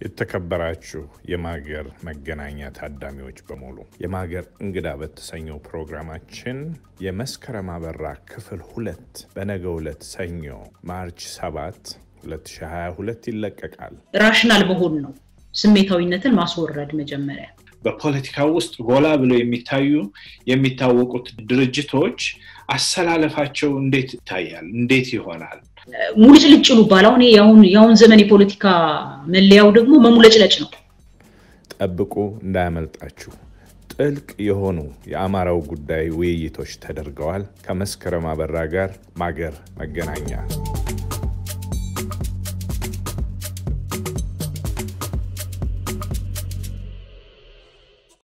የተከበራችሁ የማገር መገናኛ ታዳሚዎች በሙሉ የማገር እንግዳ በተሰኘው ፕሮግራማችን የመስከረም አበራ ክፍል ሁለት በነገው ዕለት ሰኞ ማርች 7 2022 ይለቀቃል። ራሽናል መሆን ነው፣ ስሜታዊነትን ማስወረድ መጀመሪያ በፖለቲካ ውስጥ ጎላ ብለው የሚታዩ የሚታወቁት ድርጅቶች አሰላለፋቸው እንዴት ይታያል? እንዴት ይሆናል? ሙልጭልጭ ይሉባል። አሁን የአሁን ዘመን የፖለቲካ መለያው ደግሞ መሙለጭለጭ ነው። ጠብቁ፣ እንዳያመልጣችሁ። ጥልቅ የሆኑ የአማራው ጉዳይ ውይይቶች ተደርገዋል። ከመስከረም አበራ ጋር ማገር መገናኛ